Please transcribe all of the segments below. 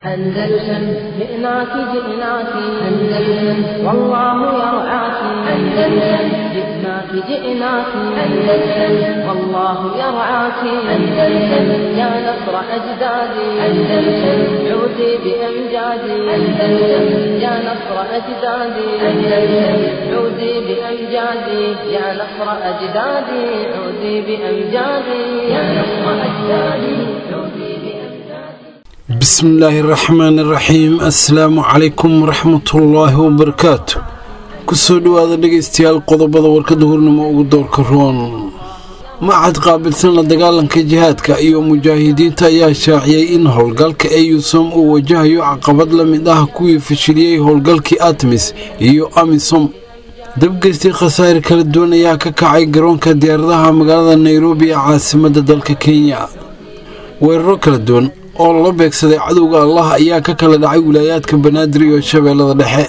أندلسن جئناك جئناك أندلسن والله يرعاك أندلسن جئناك جئناك أندلسن والله يرعاك أندلسن يا نصر أجدادي أندلسن عودي بأمجادي أندلسن يا نصر أجدادي أندلسن عودي بأمجادي يا نصر أجدادي عودي بأمجادي يا نصر أجدادي عودي بأمجادي bismillaahi raxmaani raxiim assalaamu calaykum waraxmatullaahi wabarakaatu kusoo dhowaada dhegaystayaal qodobada warkada hurnimo ugu doorka roon macad qaabilsan la dagaalanka jihaadka iyo mujaahidiinta ayaa shaaciyey in howlgalka eyusom uu wajahayo caqabad la mid ah kuwii fashiliyey howlgalkii atmis iyo amisom dabgeystay khasaare kala duwan ayaa ka kacay garoonka diyaaradaha magaalada nairobi ee caasimadda dalka kenya weeraro kala duwan oo la beegsaday cadowga allah ayaa ka kala dhacay wilaayaadka banaadir iyo shabeellada dhexe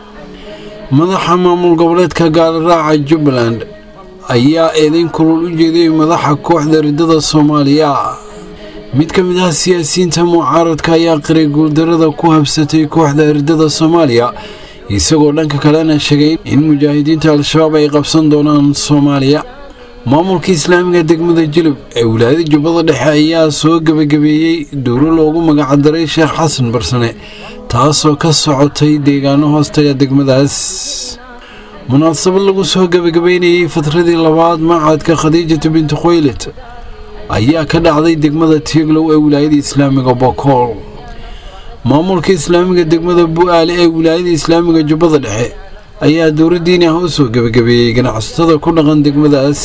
madaxa maamul goboleedka gaaliraaca jubbaland ayaa eedayn kulul u jeediyey madaxa kooxda riddada soomaaliya mid ka mid ah siyaasiyiinta mucaaradka ayaa qiray guuldarada ku habsatay kooxda riddada soomaaliya isagoo dhanka kalena sheegay in mujaahidiinta al-shabaab ay qabsan doonaan soomaaliya maamulka islaamiga degmada jilib ee wilaayada jubbada dhexe ayaa soo gebagabeeyey dowlo loogu magacdaray sheekh xasan barsane taasoo ka socotay deegaano hoostaga degmadaas munaasabad lagu soo gebagabeynayey fatradii labaad macadka khadiijatu bintu khoylet ayaa ka dhacday degmada tieglow ee wilaayada islaamiga bokool maamulka islaamiga degmada bu-aale ee wilaayada islaamiga jubbada dhexe ayaa dowladdiini ah u soo gebagabeeyey ganacsatada ku dhaqan degmadaas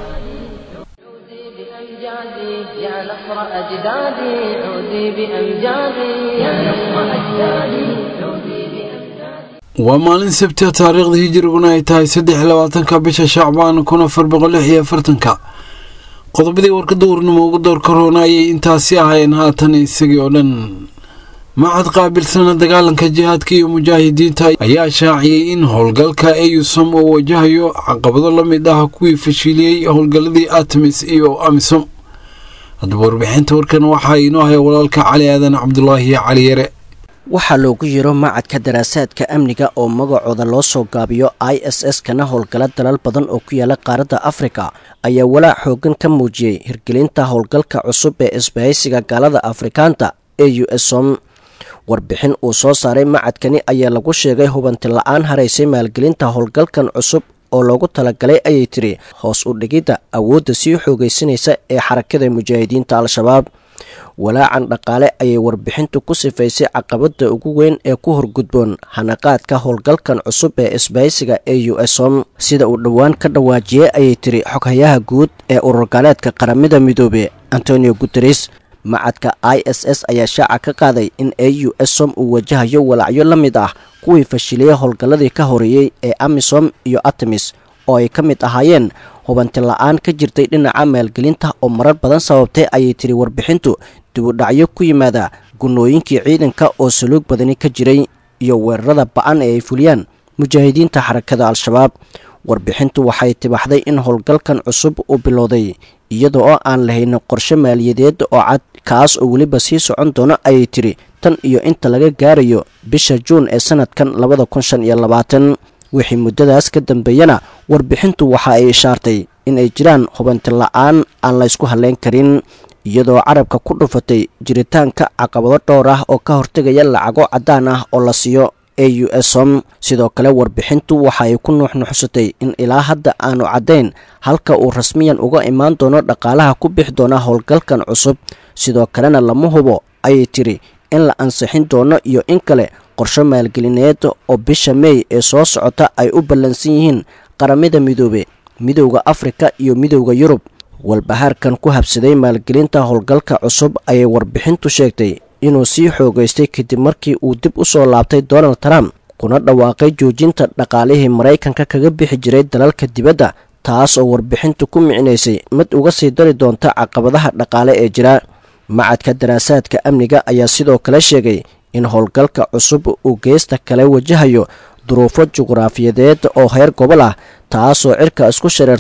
عودي بأمجادي يا نصر أجدادي عودي بأمجادي يا نصر أجدادي عودي بأمجادي waa maalin sabtia taariikhda hijiriguna ay tahay saddex labaatanka bisha shacbaan kun afar boqol lix iyo afartanka qodobadii warkada warnimo ugu doorka roona ayay intaasi ahaayeen haatan isagii oo dhan macad qaabilsana dagaalanka jihaadka iyo mujaahidiinta ayaa shaaciyey in howlgalka eyusom uu wajahayo caqabado la mid ah kuwii fashiliyey howlgalladii atmis iyo amisom haddaba warbixinta warkan waxaa inoo haya walaalka cali aadan cabdulaahi cali yare waxaa loogu yiro macadka daraasaadka amniga oo magacooda loo soo gaabiyo i s s kana howlgala dalal badan oo ku yaala qaaradda afrika ayaa walaac xoogan ka muujiyey hirgelinta howlgalka cusub ee isbahaysiga gaalada afrikaanta ee u s som warbixin uu soo saaray macadkani ayaa lagu sheegay hubanti la-aan haraysay maalgelinta howlgalkan cusub oo loogu talagalay ayay tiri hoos u dhigidda awoodda sii xoogaysanaysa ee xarakada mujaahidiinta al-shabaab walaacan dhaqaale ayay warbixintu ku sifaysay caqabada ugu weyn ee ku horgudboon hanaqaadka howlgalkan cusub ee isbahaysiga ee u s som sida uu dhowaan ka dhawaajiyey ayay tiri xoghayaha guud ee ururgaaleedka qaramada midoobe antonio guteres macadka i s s ayaa shaaca ka qaaday in a u s som uu wajahayo walacyo la mid ah kuwii fashiliyey howlgalladii ka horeeyey ee amisom iyo atamis oo ay ka mid ahaayeen hubanti la-aan ka jirtay dhinaca maalgelinta oo marar badan sababtay ayay tiri warbixintu dibudhacyo ku yimaada gunooyinkii ciidanka oo saluug badani ka jiray iyo weerarada ba-an ee ay fuliyaan mujaahidiinta xarakada al-shabaab warbixintu waxay tibaxday in howlgalkan cusub uu bilowday iyada oo aan lahayn qorshe maaliyadeed oo cad kaas oo weliba sii socon doono ayay tiri tan iyo inta laga gaarayo bisha juun ee sanadkan labada kun shan iyo labaatan wixii muddadaas ka dambeeyana warbixintu waxa ay ishaartay inay jiraan hubanti la-aan aan laysku halleyn karin iyadoo carabka ku dhufatay jiritaanka caqabado dhowr ah oo ka hortegaya lacago caddaan ah oo la siiyo a u s som sidoo kale warbixintu waxa ay ku nuuxnuuxsatay in ilaa hadda aanu caddayn halka uu rasmiyan uga imaan doono dhaqaalaha ku bixi doona howlgalkan cusub sidoo kalena lama hubo ayay tiri in la ansixin doono iyo in kale qorsho maalgelineed oo bisha meey ee soo socota ay u ballansan yihiin qaramada midoobe midowda afrika iyo midowda yurub walbahaarkan ku habsaday maalgelinta howlgalka cusub ayay warbixintu sheegtay inuu sii xoogaystay kadib markii uu dib u soo laabtay donald trump kuna dhawaaqay joojinta dhaqaalihii maraykanka kaga bixi jiray dalalka dibadda taas oo warbixintu ku micnaysay mid uga sii dari doonta caqabadaha dhaqaale ee jira macadka daraasaadka amniga ayaa sidoo kale sheegay in howlgalka cusub uu geesta kale wajahayo duruufo juqraafiyadeed oo heer gobol ah taasoo cirka isku shareertay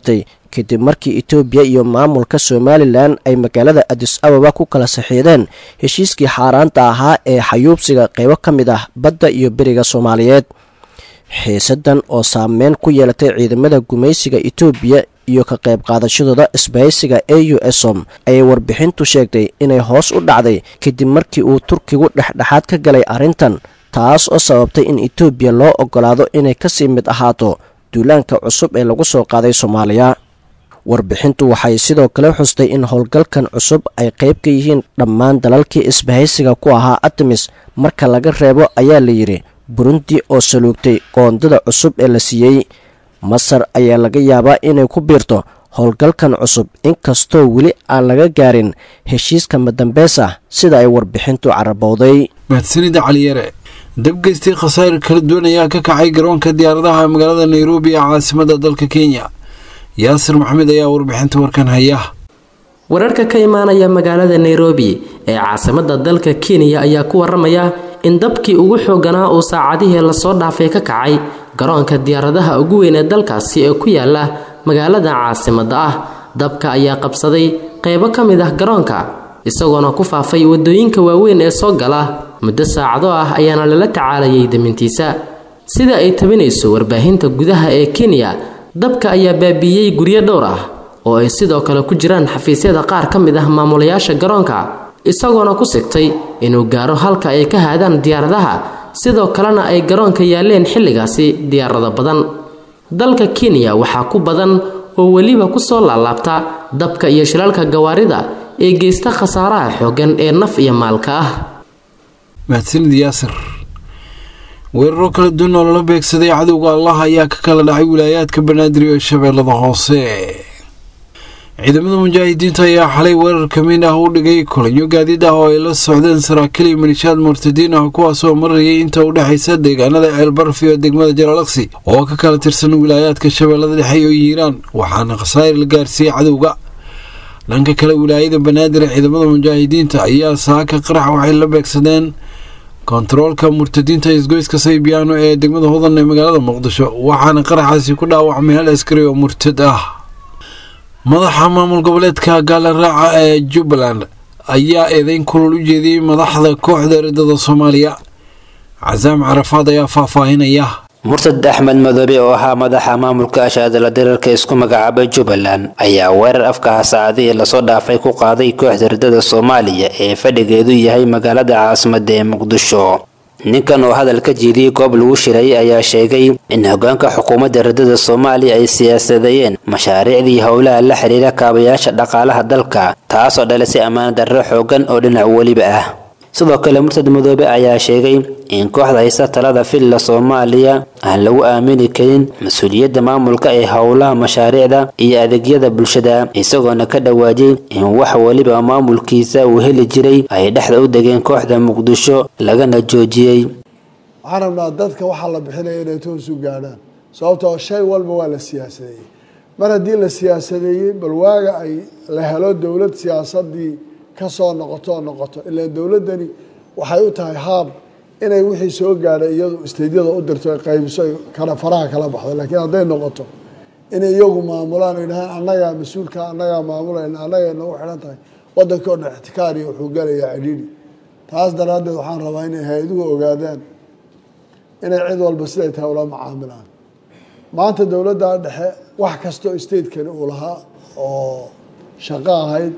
kadib markii etoobiya iyo maamulka somalilan ay magaalada adis ababa ku kala saxiideen heshiiskii xaaraanta ahaa ee xayuubsiga qeybo ka mid ah badda iyo beriga soomaaliyeed xiisadan oo saameyn ku yeelatay ciidamada gumaysiga etoobiya iyo ka qayb qaadashadooda isbahaysiga a u esom ayay warbixintu sheegtay inay hoos u dhacday kadib markii uu turkigu dhexdhexaad ka galay arrintan taas oo sababtay in etoobiya loo ogolaado inay kasii mid ahaato duulaanka cusub ee lagu soo qaaday soomaaliya warbixintu waxay sidoo kale xustay in howlgalkan cusub ay qayb ka yihiin dhammaan dalalkii isbahaysiga ku ahaa artemis marka laga reebo ayaa la yidhi burundi oo saluugtay qoondada cusub ee la siiyey masar ayaa laga yaabaa inay ku biirto howlgalkan cusub inkastoo weli aan laga gaarin heshiiska madambeys ah sida ay warbixintu carabowday mahadsanida caliyare dabgeystii khasaare kala duwan ayaa ka kacay garoonka diyaaradaha magaalada nairobi ee caasimada dalka kenya yaasir maxamed ayaa warbixinta warkan haya wararka ka imaanaya magaalada nairobi ee caasimada dalka kenya ayaa ku waramaya in dabkii ugu xooganaa uu saacadihii lasoo dhaafay ka kacay garoonka diyaaradaha ugu weyn ee dalkaasi ee ku yaala magaalada caasimada ah dabka ayaa qabsaday qeybo ka mid ah garoonka isagoona ku faafay wadooyinka waaweyn ee soo gala muddo saacado ah ayaana lala tacaalayay damintiisa sida ay tabinayso warbaahinta gudaha ee kenya dabka ayaa baabiiyey guryo dhowr ah oo ay sidoo kale ku jiraan xafiisyada qaar ka mid ah maamulayaasha garoonka isagoona ku sigtay inuu gaaro halka ay ka haadaan diyaaradaha sidoo kalena ay garoonka yaaleen xilligaasi diyaarado badan dalka kenya waxaa ku badan oo weliba kusoo laalaabta dabka iyo shilaalka gawaarida ee geysta khasaaraha xooggan ee naf iyo maalka ah mahadsanid yaasir weeraro kala duwan oo lala beegsaday cadowga allah ayaa ka kala dhacay wilaayaadka banaadir ee shabeellada hoose ciidamada mujaahidiinta ayaa xalay weerar kamiin ah u dhigay kolanyo gaadiid ah oo ay la socdeen saraakiil iyo milishaad murtadiin ah kuwaasoo marayay inta u dhexaysa deegaanada ceelbaraf iyo degmada jalaalaqsi oo ka kala tirsan wilaayaadka shabeellada dhexe iyo hiiraan waxaana khasaare la gaarsiiyey cadowga dhanka kale wilaayada banaadir ee ciidamada mujaahidiinta ayaa saaka qarax waxay la beegsadeen kontaroolka murtadiinta isgoyska saybiyaano ee degmada hodan ee magaalada muqdisho waxaana qaraxaasi ku dhaawacmay hal askari oo murtad ah madaxa maamul goboleedka gaalaraaca ee jubbaland ayaa eedeyn kulul u jeediyey madaxda kooxda eridada soomaaliya casaam carafaad ayaa faahfaahinaya murtad axmed madoobe oo ahaa madaxa maamulka ashaadala dirarka isku magacaabay jubbaland ayaa weerar afkaha saacadihii lasoo dhaafay ku qaaday kooxda eridada soomaaliya ee fadhigeedu yahay magaalada caasimada ee muqdisho ninkan oo hadal ka jiidiyey goob lagu shiray ayaa sheegay in hogaanka xukuumadda eridada soomaaliya ay siyaasadeeyeen mashaariicdii howlaha la xiriira kaabayaasha dhaqaalaha dalka taasoo dhalisay ammaan darro xoogan oo dhinac weliba ah sidoo kale murtad madoobe ayaa sheegay in kooxda haysta talada villa soomaaliya aan lagu aamini karin mas-uuliyadda maamulka ee howlaha mashaariicda iyo adeegyada bulshada isagoona ka dhawaajiyey in wax weliba maamulkiisa uu heli jiray ay dhexda u degeen kooxda muqdisho lagana joojiyey waxaan rabnaa dadka waxaa la bixinaya inay toos u gaadhaan sababtoo shay walba waa la siyaasadeeyey mar haddii la siyaasadeeyey bal waaga ay la helo dowlad siyaasadii kasoo noqoto oo noqoto ilaa dowladdani waxay u tahay haab inay wixii soo gaadhay iyadu isteydyada u dirto ay qaybiso ay kala faraha kala baxdo laakiin hadday noqoto inay iyagu maamulaan o yidhahaan annagaa mas-uulka annagaa maamulayna annagay nagu xidhan tahay waddanka o dhan ixtikaariya wuxuu galayaa cidhiidhi taas daraaddeed waxaan rabaa inay hay-aduhu ogaadaan inay cid walba siday tahay ula macaamilaan maanta dowladda dhexe wax kastoo statekani uu lahaa oo shaqo ahayd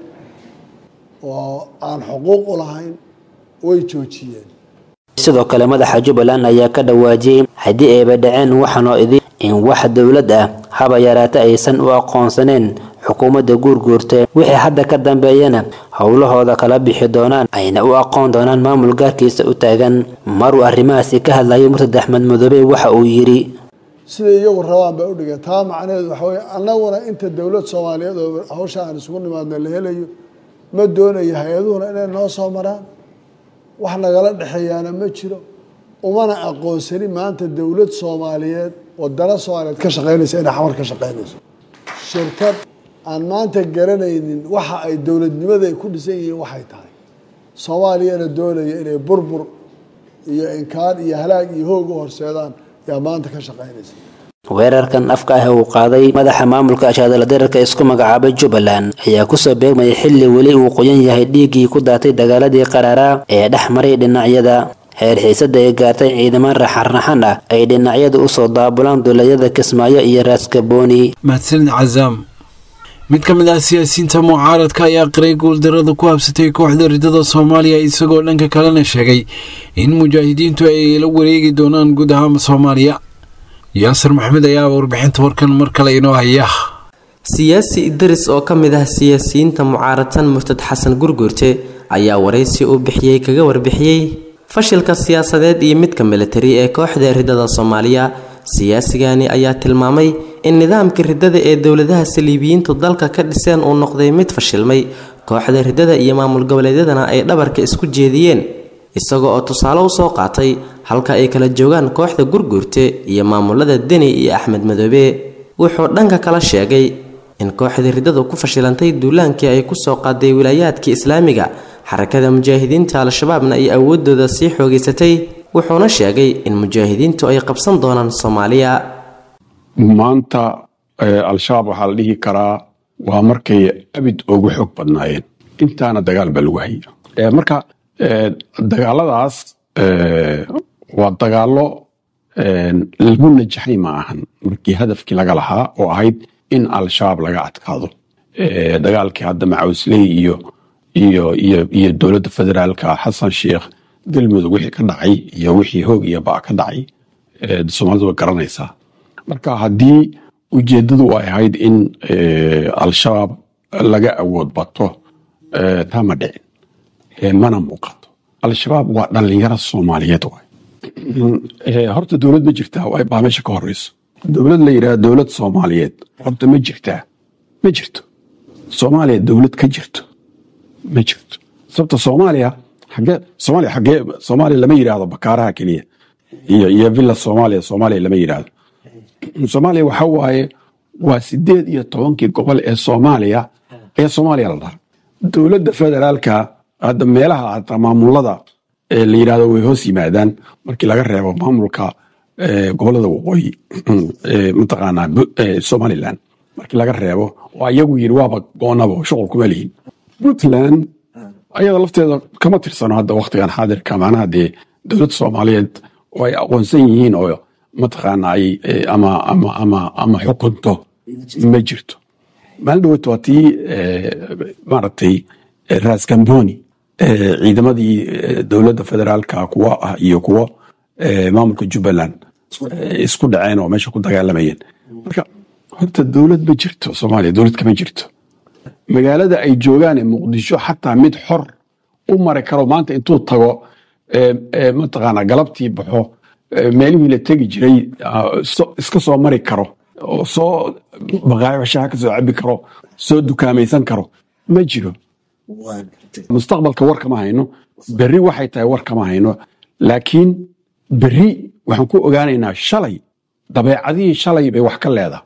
oo aan xuquuq u lahayn way joojiyeen sidoo kale madaxa jubbaland ayaa ka dhawaajiyey haddii ayba dhaceen waxaanoo idin in wax dowlad ah haba yaraata aysan u aqoonsaneen xukuumadda guurguurta wixii hadda ka dambeeyana howlahooda kala bixi doonaan ayna u aqoon doonaan maamul gaarkiisa u taagan maruu arrimahaasi ka hadlayay murtad axmed madoobe waxa uu yidhi siday iyagu rabaan bay udhigeen taa macnaheedu waxa weye annaguna inta dowlad soomaaliyeed oo hawsha aan isugu nimaadna la helayo ma doonayo hay-aduhuna inay noo soo maraan wax nagala dhexeeyaana ma jiro umana aqoonsani maanta dowlad soomaaliyeed wadana soomaaliyeed ka shaqeynaysa inay xamar ka shaqeynayso shirkad aan maanta garanaynin waxa ay dowladnimada ay ku dhisan yihiin waxay tahay soomaaliyana doonaya inay burbur iyo inkaan iyo halaag iyo hoog u horseedaan yaa maanta ka shaqeynaysa weerarkan afka ah uu qaaday madaxa maamulka ashaadala dirarka isku magacaabay jubbaland ayaa kusoo beegmayay xilli weli uu qoyan yahay dhiiggii ku daatay dagaaladii qaraaraa ee dhex maray dhinacyada heer xiisada ay gaartay ciidaman raxan-raxan ah ay dhinacyada usoo daabulaan dulayada kismaayo iyo raaskabooni mahadsanid cazaam mid ka mid ah siyaasiyiinta mucaaradka ayaa qiray guuldarada ku habsatay kooxda ridada soomaaliya isagoo dhanka kalena sheegay in mujaahidiintu ay la wareegi doonaan guud ahaan soomaaliya yaasir maxamed ayaa warbixinta warkan mar kale inoo haya siyaasi idris oo ka mid ah siyaasiyiinta mucaaradsan murtad xasan gurgurte ayaa waraysi uu bixiyey kaga warbixiyey fashilka siyaasadeed iyo midka militari ee kooxda ridada soomaaliya siyaasigani ayaa tilmaamay in nidaamka ridada ee dowladaha saliibiyiintu dalka ka dhiseen uu noqday mid fashilmay kooxda ridada iyo maamul goboleedyadana ay dhabarka isku jeediyeen isagoo oo tusaale usoo qaatay halka ay kala joogaan kooxda gurgurte iyo maamulada deni iyo axmed madoobe wuxuu dhanka kala sheegay in kooxda ridadu ku fashilantay duulaankii ay kusoo qaaday wilaayaadkii islaamiga xarakada mujaahidiinta al-shabaabna ay awoodooda sii xoogeysatay wuxuuna sheegay in mujaahidiintu ay qabsan doonaan soomaaliya maanta al-shabaab waxaa la dhihi karaa waa markay abid ugu xoog badnaayeen intaana dagaal baa lagu haya marka dagaaladaas waa dagaalo lagu najaxay ma ahan markii hadafkii laga lahaa oo ahayd in al-shabaab laga adkaado dagaalkii hadda macawsley iyo iyo iyo iyo dowladda federaalka xasan sheikh galmudug wixii ka dhacay iyo wixii hoog iyo baa ka dhacay soomaalidu way garanaysaa marka haddii ujeeddadu ay ahayd in al-shabaab laga awood bato taa ma dhicin mana muuqato al-shabaab waa dhallinyaro soomaaliyeed waay horta dowlad ma jirtaa baa meesha ka horeyso dowlad la yidhaha dowlad soomaaliyeed horta ma jirtaa ma jirto soomaaliya dowlad ka jirto ma jirto sababta soomaaliya xagee soomaaliya xagee soomaaliya lama yidhaahdo bakaaraha keliya iyo iyo villa soomaaliya soomaaliya lama yidhaahdo soomaaliya waxa waaye waa sideed iyo tobankii gobol ee soomaaliya ee soomaaliya la dhaha dowladda federaalka hadda meelaha hata maamulada la yidhahdo way hoos yimaadaan markii laga reebo maamulka gobolada waqooyi mataqaanaa somaliland markii laga reebo oo ayagu yiri waaba goonaba shuqul kuma lihin puntland ayada lafteeda kama tirsano hadda waktigan xaadirka macnaha dee dowladda soomaaliyeed oo ay aqoonsan yihiin oo mataqaana ay ama ama ama ama xukunto ma jirto maalin dhaweyt waa tii maaragtay raskamboni ciidamadii dowladda federaalka kuwa ah iyo kuwo maamulka jubbaland isku dhaceen oo meesha ku dagaalamayeen marka horta dowlad ma jirto soomaaliya dowlad kama jirto magaalada ay joogaan ee muqdisho xataa mid xor u mari karo maanta intuu tago mataqaana galabtii baxo meelihii la tegi jiray iska soo mari karo oo soo baqaayo shaha ka soo cabi karo soo dukaamaysan karo ma jiro mustaqbalka war kama hayno berri waxay tahay war kama hayno laakiin berri waxaan ku ogaanaynaa shalay dabeecadihii shalay bay wax ka leedahay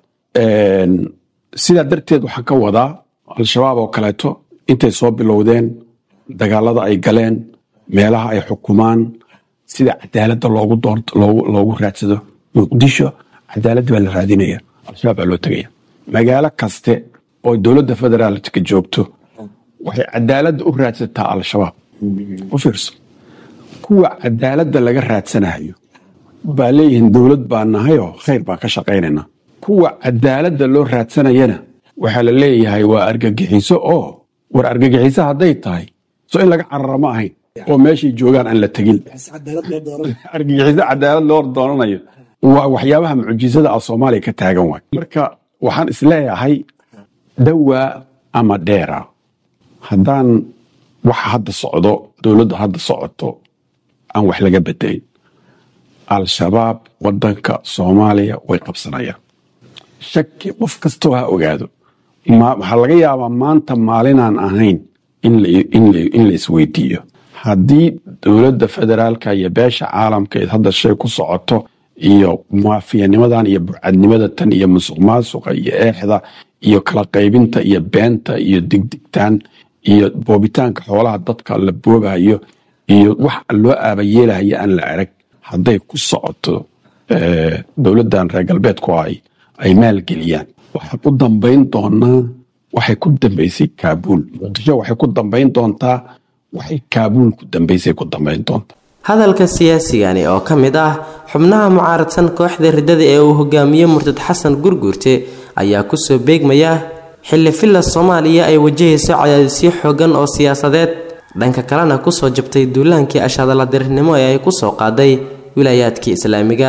sidaa darteed waxaan ka wadaa al-shabaab oo kaleeto intay soo bilowdeen dagaalada ay galeen meelaha ay xukumaan sida cadaaladda loogu doort loogu raadsado muqdisho cadaaladda baa la raadinaya al-shabaab baa loo tegaya magaalo kaste oo dowladda federaalka joogto waxay cadaaladda u raadsataa al-shabaab u fiirso kuwa cadaaladda laga raadsanayo baa leeyihiin dowlad baa nahayoo khayr baan ka shaqaynaynaa kuwa cadaaladda loo raadsanayana waxaa la leeyahay waa argagixiso oo war argagixiso hadday tahay so in laga carara ma ahayn oo meeshay joogaan aan la tegin argagixiso cadaalad loo doonanayo waa waxyaabaha mucjisada ah soomaaliya ka taagan waay marka waxaan isleeyahay dawaa ama dheera haddaan waxa hadda socdo dowladda hadda socoto aan wax laga bedelin al-shabaab wadanka soomaaliya way qabsanayaan shaki qof kastoo ha ogaado waxaa laga yaabaa maanta maalinaan ahayn in la isweydiiyo haddii dowladda federaalka iyo beesha caalamkeed hadda shay ku socoto iyo maafiyanimadan iyo burcadnimada tan iyo musuq maasuqa iyo eexda iyo kala qaybinta iyo beenta iyo digdigtaan iyo boobitaanka xoolaha dadka la boobayo iyo wax loo aabayeelahaya aan la arag hadday ku socoto dowladdan reer galbeedku ay ay maalgeliyaan waxaan u dambayn doonaa waxay ku dambaysay kaabuul muqdisho waxay ku dambayn doontaa waxay kaabuul ku dambaysay ku dambayn doontaa hadalka siyaasigani oo ka mid ah xubnaha mucaaradsan kooxda riddada ee uu hogaamiye murtad xasan gurguurte ayaa kusoo beegmaya xilli filla soomaaliya ay wajahayso cadaadisyo xoogan oo siyaasadeed dhanka kalena kusoo jabtay duulaankii ashadaladirnimo ee ay kusoo qaaday wilaayaadkii islaamiga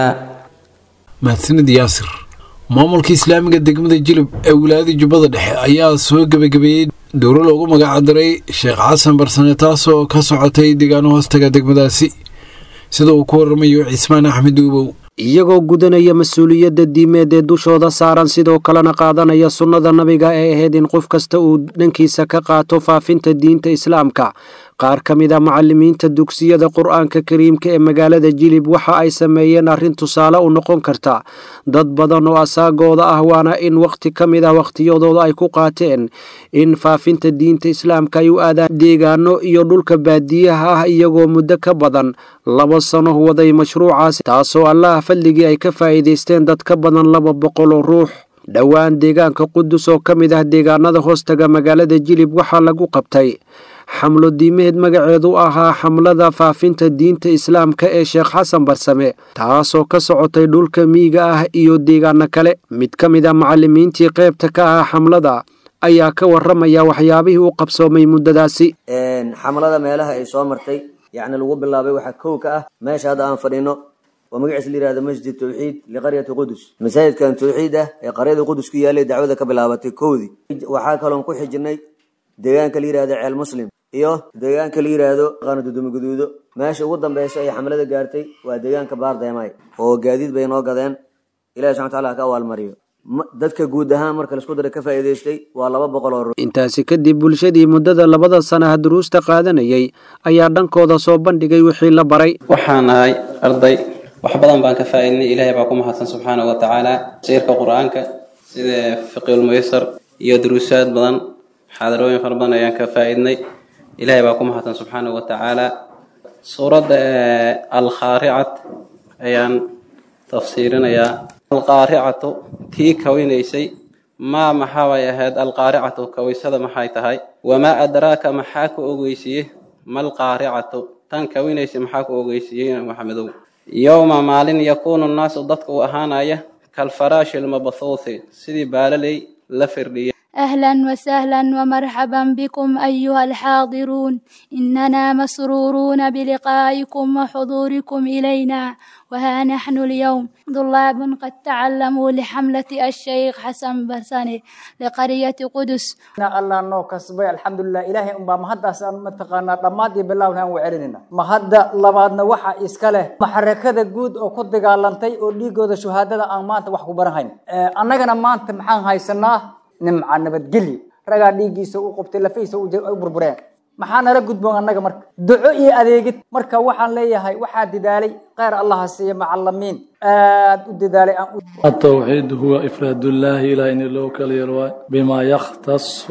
mahadsanid yaasir maamulka islaamiga degmada jilib ee wilaayada jubbada dhexe ayaa soo gebagabeeyey dowro loogu magacdaray sheekh xasan barsane taasoo ka socotay deegaano hoostaga degmadaasi sida uu ku waramayo cismaan axmed uubow iyagoo gudanaya mas-uuliyadda diimeed ee dushooda saaran sidoo kalena qaadanaya sunnada nabiga ee ahayd in qof kasta uu dhankiisa ka qaato faafinta diinta islaamka qaar ka mid a macalimiinta dugsiyada qur-aanka kariimka ee magaalada jilib waxa ay sameeyeen arrin tusaale u noqon karta dad badan oo asaagooda ah waana in wakhti ka mid ah wakhtiyadooda ay ku qaateen in faafinta diinta islaamka ay u aadaan deegaano iyo dhulka baadiyaha ah iyagoo muddo ka badan laba sano waday mashruucaasi taasoo allaha fadligii ay ka faa'iidaysteen dad ka badan laba boqol oo ruux dhowaan deegaanka qudus oo ka mid ah deegaanada hoostaga magaalada jilib waxaa lagu qabtay xamlo diimeed magaceedu ahaa xamlada faafinta diinta islaamka ee sheekh xasan barsame taasoo ka socotay dhulka miyiga ah iyo deegaano kale mid ka mid a macalimiintii qaybta ka ahaa xamlada ayaa ka waramaya waxyaabihii u qabsoomay muddadaasi xamlada meelaha ay soo martay yacni lagu bilaabay waxaa kow ka ah meesha hadda aan fadhino oo magaciisa la yihahdo masjid tawxiid liqaryati qudus masaajidkan tawxiid ah ee qaryada qudus ku yaalay dacwada ka bilaabatay kowdii waxaa kaloon ku xijinay deegaanka la yihahdo ceel muslim iyo deegaanka la yihahdo qaanadudumo guduudo meesha ugu dambeysa ay xamlada gaartay waa deegaanka baardeemay oo gaadiid bay noo gadeen ilahi subxana wataala ha ka abaalmariyo dadka guud ahaan marka laisku dara ka faa'iidaystay waa laba boqol oo ruux intaasi kadib bulshadii muddada labada sanaha duruusta qaadanayay ayaa dhankooda soo bandhigay wixii la baray waxaan ahay arday wax badan baan ka faa'iidnay ilaahay baa ku mahadsan subxaanahu wa tacaala siirka qur-aanka sida fiqiulmuysar iyo duruusaad badan xaadarooyin fara badan ayaan ka faa'iidnay ilaahay baa ku mahadsan subxaanahu wa tacaala suuradda alkhaaricat ayaan tafsiirinayaa alqaaricatu tii kawinaysay maa maxaabay ahayd alqaaricatu kawaysada maxay tahay wamaa adraaka maxaa ku ogeysiiye malqaaricatu tan kawinaysay maxaa ku ogeysiiyey maxamedow yowma maalin yakuunu nnaasu dadka uu ahaanaya kalfaraashi lmabthuuthi sidii baalaley la firdhiya أهلا وسهلا ومرحبا بكم أيها الحاضرون إننا مسرورون بلقائكم وحضوركم إلينا وها نحن اليوم طلاب قد تعلموا لحملة الشيخ حسن برساني لقرية قدس الله نو كسبي الحمد لله إلهي أم مهدا سان متقانا دمادي بالله وحان وعلننا مهدا لبادنا وحا إسكاله محركة جود أو كد قالنتي أو ليجو ذا شهادة أمانت وحكو برهين أنا مانت محان هاي سنة nimca nabadgelyo ragaa dhiiggiisa u qubtay lafihiisa u burbureen maxaa nala gudboon annaga marka duco iyo adeegid marka waxaan leeyahay waxaa didaalay kheyr allaha siiya macalimiin aad u didaalay التوحيد هو إفراد الله إلى إن الله كاليروا بما يختص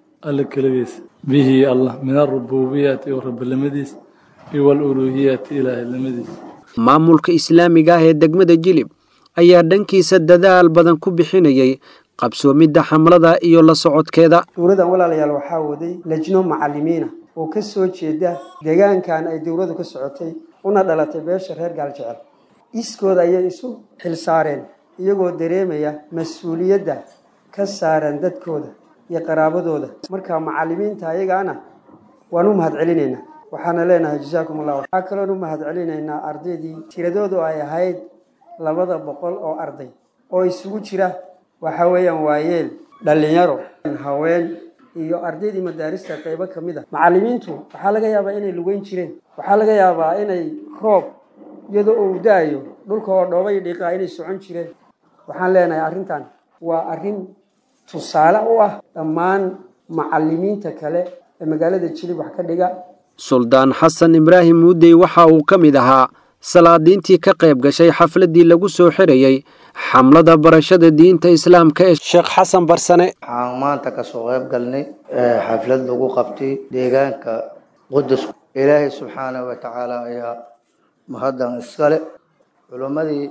الكلبيس به الله من الربوبية ورب المديس والألوهية إلى المديس maamulka islaamiga ah ee degmada jilib ayaa dhankiisa dadaal badan ku bixinayay qabsoomidda xamlada iyo la socodkeeda dowladan walaalayaal waxaa waday lajno macalimiina oo ka soo jeeda deegaankan ay dowladu ka socotay una dhalatay beesha reer gaaljecel iskooda ayay isu xilsaareen iyagoo dareemaya mas-uuliyadda ka saaran dadkooda iyo qaraabadooda marka macalimiinta ayagaana waan u mahad celinaynaa waxaana leenahay jasaakum allah waxaa kaloon u mahad celinaynaa ardaydii tiradoodu ay ahayd labada boqol oo arday oo isugu jira waxa weeyaan waayeel dhallinyaro haween iyo ardaydii madaarista qaybo ka mid a macalimiintu waxaa laga yaabaa inay lugeyn jireen waxaa laga yaabaa inay roob iyadoo uu da-ayo dhulka oo dhoobay dhiiqaa inay socon jireen waxaan leenahay arrintan waa arrin tusaale u ah dhammaan macalimiinta kale ee magaalada jilib wax ka dhiga suldaan xasan ibraahim muudey waxa uu ka mid ahaa salaadiintii ka qayb gashay xafladii lagu soo xirayay xamlada barashada diinta islaamka ee sheekh xasan barsane waxaan maanta kasoo qayb galnay xaflad lagu qabtay deegaanka qudus ilaahay subxaanahu wa tacaala ayaa mahaddan iskale culimmadii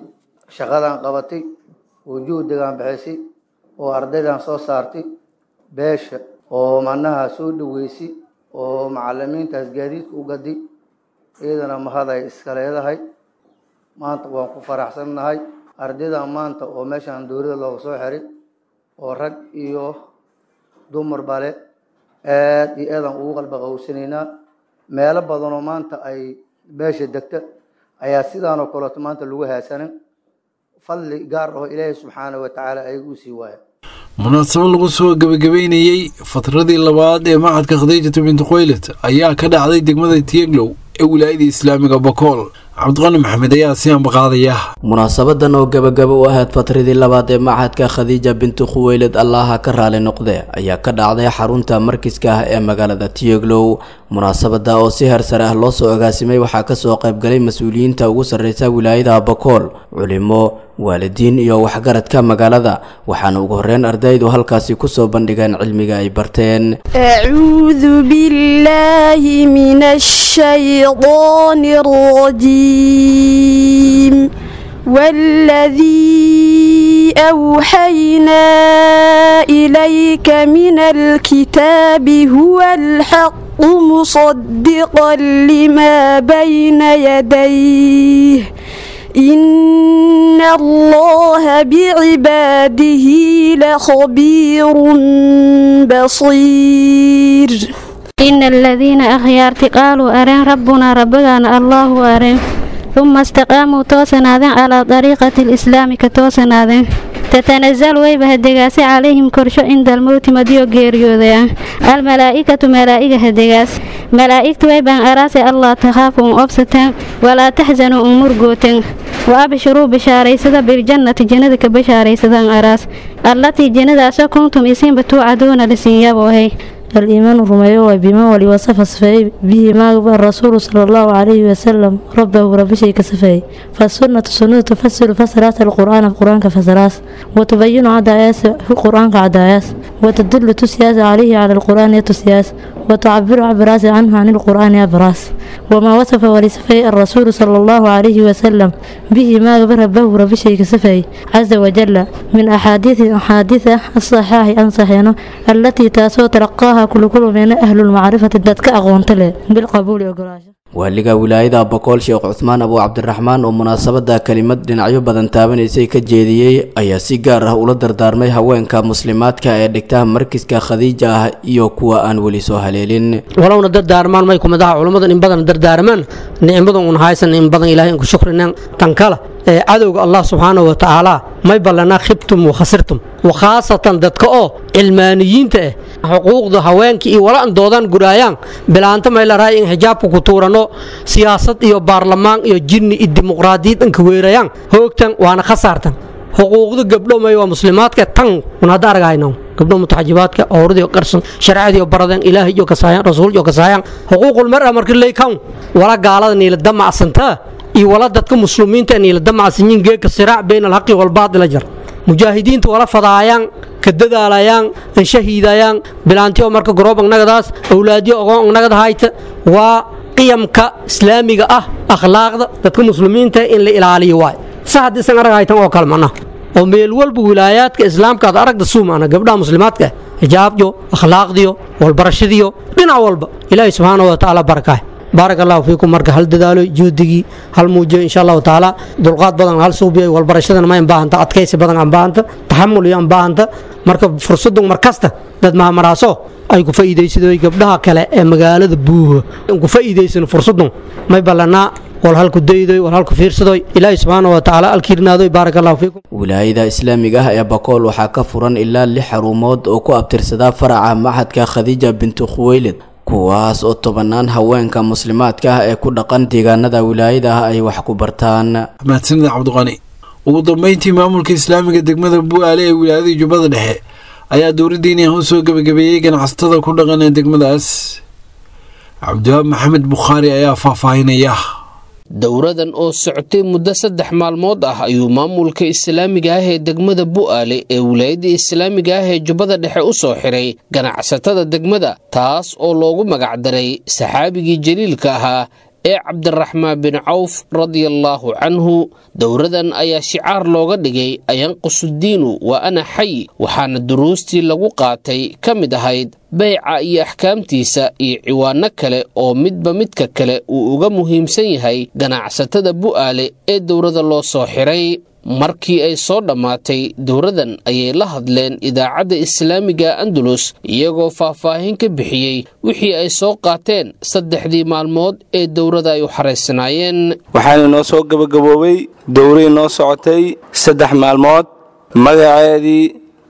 shaqadan qabatay oo juhdigan bixisay oo ardaydan soo saartay beesha oo macnaha soo dhaweysay oo macalimiintaas gaadiidka u gaday iyadana mahaday iska leedahay maanta waan ku faraxsannahay ardaydan maanta oo meeshan dowladda looga soo xiray oo rag iyo dumar bale aad iyo aadaan ugu qalba qawsanaynaa meelo badanoo maanta ay beesha degta ayaa sidaanoo kaleeto maanta lagu haasanin fadli gaar aho ilaahay subxaanahu watacaala ayaga u sii waaya munaasabad lagu soo gebagabeynayey fatradii labaad ee macadka khadiijata binti khoylet ayaa ka dhacday degmada tiyeglow ee wilaayada islaamiga bakool cabdiqani maxamed ayaa si ambaqaadaya munaasabadan oo gebagaba u ahayd fatradii labaad ee macadka khadiija binti khuweyled allaha ka raali noqde ayaa ka dhacday xarunta markiska ah ee magaalada tiyeglow munaasabada oo si hersare ah loo soo agaasimay waxaa kasoo qaybgalay mas-uuliyiinta ugu sarreysa wilaayada bakool culimo waalidiin iyo waxgaradka magaalada waxaana ugu horeyn ardaydu halkaasi kusoo bandhigeen cilmiga ay barteen أعوذ بالله من الشيطان الرجيم والذي أوحينا إليك من الكتاب هو الحق مصدقا لما بين يديه إن الله بعباده لخبير بصير إن الذين أخيارت قالوا أرين ربنا ربنا الله أرين ثم استقاموا توسنادين على طريقة الإسلام كتوسنادين تتنزل ويبه الدقاس عليهم كرشو عند الموت مديو غيريوذيا الملائكة ملائكة الدقاس ملائكة ويبان أراسي الله تخافوا أبسطا ولا تحزنوا أمور قوتين وأبشروا بشاريسة بالجنة جندك بشاريسة أراس التي جند كنتم إسين بتوعدون لسنيابوهي الإيمان رميو بما ولي وصف صفي به ما الرسول صلى الله عليه وسلم ربه رب شيء كصفي فالسنة سنة تفسر فسرات القرآن القرآن كفسرات وتبين عداياس في القرآن كعداياس وتدل تسياس عليه على القرآن يتسياس وتعبر عبراس عنه عن القرآن عبراس وما وصف ولصفي الرسول صلى الله عليه وسلم به ما ربه رب شيء كصفي عز وجل من أحاديث أحاديث الصحاح أنصحينه التي تاسو تلقاها كل كل من أهل المعرفة دتك أغونت له بالقبول وقراش waaliga wilaayada boqol sheekh cuthmaan abu cabdiraxmaan oo munaasabada kelimad dhinacyo badan taabanaysay ka jeediyey ayaa si gaar ah ula dardaarmay haweenka muslimaadka ee dhigta markiska khadiija ah iyo kuwa aan weli soo haleelin walowna dardaarmaan may kumadaha culammadan in badan dardaarmaan nicmadan un haysan in badan ilahay inku shukrinaan tan kale ee cadowga allah subxaanahu wa tacaala may ballanaa khibtum wa khasirtum wakhaasatan dadka oo cilmaaniyiinta ah xuquuqda haweenka iyo wala an doodaan guraayaan bilaanta may la rahay in xijaabka ku tuurano siyaasad iyo baarlamaan iyo jinni iyo dimuqraadiyad anka weerayaan hoogtan waana khasaartan xuquuqda gabdho may waa muslimaadka tan un hadda argayno gabdho mutaxajibaadka owradiyo qarsan sharcadiyo baradeen ilaahay iyo kasaayaan rasuul iyo kasaayaan xuquuqul mar'a markii laykan wala gaalada niila damacsantaa iyo wala dadka muslimiinta niila damacsanyiin geeka siraac bayna alhaqi walbaadila jar mujaahidiinta wala fadaayaan ka dadaalayaan an shahiidayaan bilaantiyo marka garoob annagadaas awlaadiyo ogoon annagada hayta waa qiyamka islaamiga ah akhlaaqda dadka muslimiinta in la ilaaliyo waay sa haddii isan arag haytan oo kale macnaha oo meel walba wilaayaadka islaamka aad aragda suumana gabdhaha muslimaadka xijaabyo akhlaaqdiyo walbarashadiyo dhinac walba ilaahay subxaanahu wa tacaala barakaah baarak allahu fiikum marka hal dadaalo juhdigii hal muujiyo insha allahu tacaala dulqaad badan hal suubiyo walbarashadana ma baahanta adkaysi badan aan baahanta taxamul iyo aan baahanta marka fursadun markasta dad mahamaraaso ay ku faa'iidaysadooy gabdhaha kale ee magaalada buuho ku faa'iidaysan fursadun may ballanaa wal halku daydoy wal halku fiirsadoy ilaahay subxaana wa tacaala alkiirnaadoy baarak allahu fiikum wilaayada islaamiga ah ee bakool waxaa ka furan ilaa lix xarumood oo ku abtirsadaa faraca maxadka khadiija bintu khuweylid kuwaas oo tobanaan haweenka muslimaadka ah ee ku dhaqan deegaanada wilaayada ah ay wax ku bartaan mahadsanida cabdiqani ugu dambeyntii maamulka islaamiga degmada bu'aale ee wilaayada jubbada dhexe ayaa dowladdiiniah u soo gebagabeeyey ganacsatada ku dhaqan ee degmadaas cabdiwaab maxamed bukhaari ayaa faahfaahinaya dowradan oo socotay muddo saddex maalmood ah ayuu maamulka islaamiga ah ee degmada bu'aale ee wilaayadda islaamiga ah ee jubbada dhexe u soo xiray ganacsatada degmada taas oo loogu magacdaray saxaabigii jaliilka ahaa ee cabdiraxmaan bin cawf radiallaahu canhu dowradan ayaa shicaar looga dhigay ayanqusudiinu waa ana xay waxaana duruustii lagu qaatay ka mid ahayd beyca iyo axkaamtiisa iyo ciwaano kale oo midba midka kale uu uga muhiimsan yahay ganacsatada bu'aale ee dowrada loo soo xiray markii ay soo dhammaatay dowradan ayay la hadleen idaacadda islaamiga andalus iyagoo faahfaahin ka bixiyey wixii ay soo qaateen saddexdii maalmood ee dowrada ay u xaraysanaayeen waxaana noo soo gabagaboobay dowray noo socotay saddex maalmood magaceedii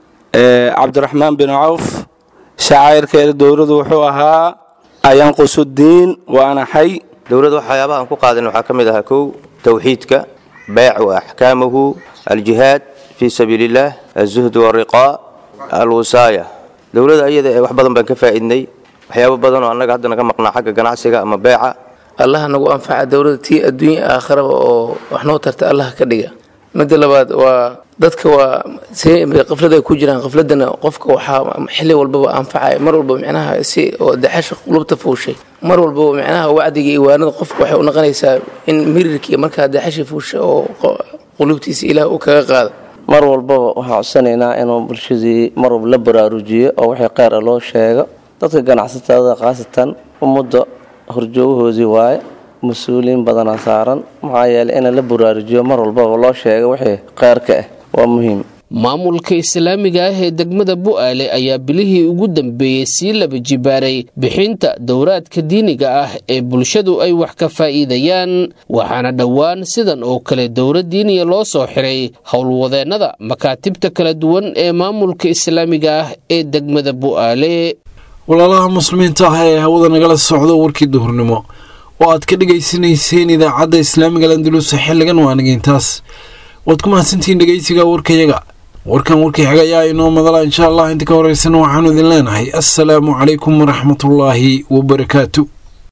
cabdiraxmaan bin cawf shacayrkeeda dowradu wuxuu ahaa ayanqusudiin waana xay dowladda waxyaabaha aan ku qaadan waxaa ka mid ahaa kow towxiidka beyc wa axkaamuhu aljihaad fii sabiili illaah alzuhd wariqaa alwasaaya dowladda ayada ee wax badan baan ka faa'iidnay waxyaabo badan oo annaga hadda naga maqnaa xagga ganacsiga ama beeca allaha nagu anfaca dowladda tii adduunya aakharaba oo wax noo tarta allaha ka dhiga midda labaad waa dadka waa qaflad ay ku jiraan qafladana qofka waxaa xilli walbaba anfacaya mar walba micnaha si oo daxasha qulubta fuushay mar walbaba micnaha wacdiga iyo waanada qofka waxay u noqonaysaa in mirirkii markaa daxasha fuusha oo qulubtiisa ilaah uu kaga qaado mar walbaba waxaan codsanaynaa inuu bulshadii mar walba la baraarujiyo oo wixii kheyr a loo sheego dadka ganacsatada khaasatan ummadda horjoogahoodii waaye mas-uuliyiin badanaa saaran maxaa yeelay in la baraarujiyo mar walbaba loo sheego wixii kheyrka ah waa muhiim maamulka islaamiga ah ee degmada bu'aale ayaa bilihii ugu dambeeyey sii laba jibaaray bixinta dowraadka diiniga ah ee bulshadu ay wax ka faa'iidayaan waxaana dhowaan sidan oo kale dowlad diiniya loo soo xiray howlwadeennada makaatibta kala duwan ee maamulka islaamiga ah ee degmada bu'aale walaalaha muslimiinta ah ee hawada nagala socdo warkii duhurnimo oo aad ka dhegaysanayseen idaacadda islaamiga landaluusa xilligan waa nageyntaas waad ku mahadsantihiin dhegeysiga warkayaga warkan warkii xig ayaa inoo madala insha allah inta ka horeysana waxaanu idin leenahay assalaamu calaykum waraxmatullaahi wabarakaatu